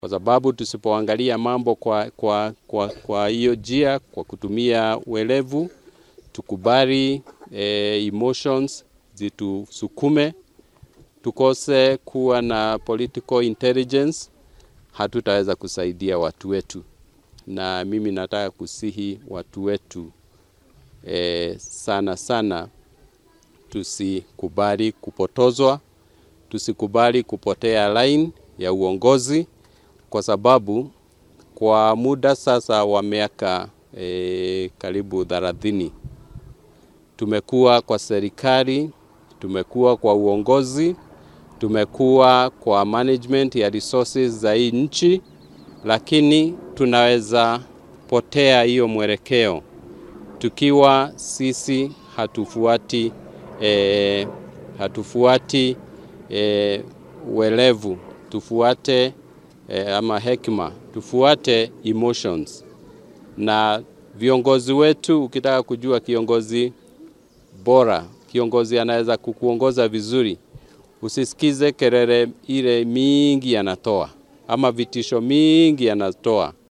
kwa sababu tusipoangalia mambo kwa kwa kwa kwa hiyo njia, kwa kutumia uelevu, tukubali eh, emotions zitusukume, tukose kuwa na political intelligence, hatutaweza kusaidia watu wetu. Na mimi nataka kusihi watu wetu eh, sana sana tusikubali kupotozwa, tusikubali kupotea line ya uongozi, kwa sababu kwa muda sasa wa miaka e, karibu thelathini tumekuwa kwa serikali, tumekuwa kwa uongozi, tumekuwa kwa management ya resources za hii nchi, lakini tunaweza potea hiyo mwelekeo tukiwa sisi hatufuati e, hatufuati e, uelevu, tufuate e, ama hekima, tufuate emotions. Na viongozi wetu, ukitaka kujua kiongozi bora, kiongozi anaweza kukuongoza vizuri, usisikize kelele ile mingi anatoa ama vitisho mingi anatoa.